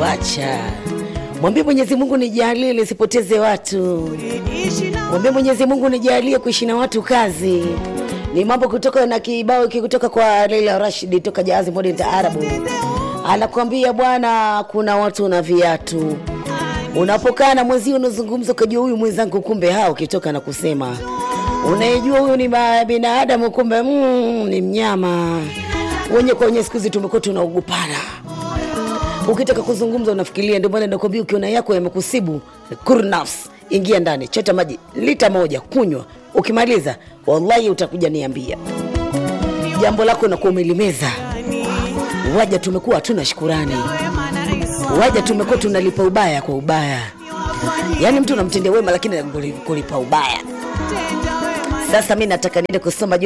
wacha mwambie Mwenyezi Mungu nijalie nisipoteze watu, mwambie Mwenyezi Mungu nijalie kuishi na watu kazi. Ni mambo kutoka na kibao hiki kutoka kwa Leila Rashidi toka Jahazi Modern Taarabu, anakuambia bwana, kuna watu na viatu. Unapokaa na mwenzio unazungumza, ukajua huyu mwenzangu, kumbe hao ukitoka na kusema unayejua huyu ni ma- binadamu, kumbe mm, ni mnyama. Wenye kwa wenye siku hizi tumekuwa tunaogopana ukitaka kuzungumza unafikiria. Ndio maana nakwambia, ukiona yako yamekusibu, kurnafs, ingia ndani, chota maji lita moja, kunywa. Ukimaliza wallahi utakuja niambia jambo lako, nakuwa umelimeza. Waja tumekuwa hatuna shukurani, waja tumekuwa tunalipa ubaya kwa ubaya. Yaani mtu unamtendea wema, lakini kulipa ubaya. Sasa mi nataka niende kusoma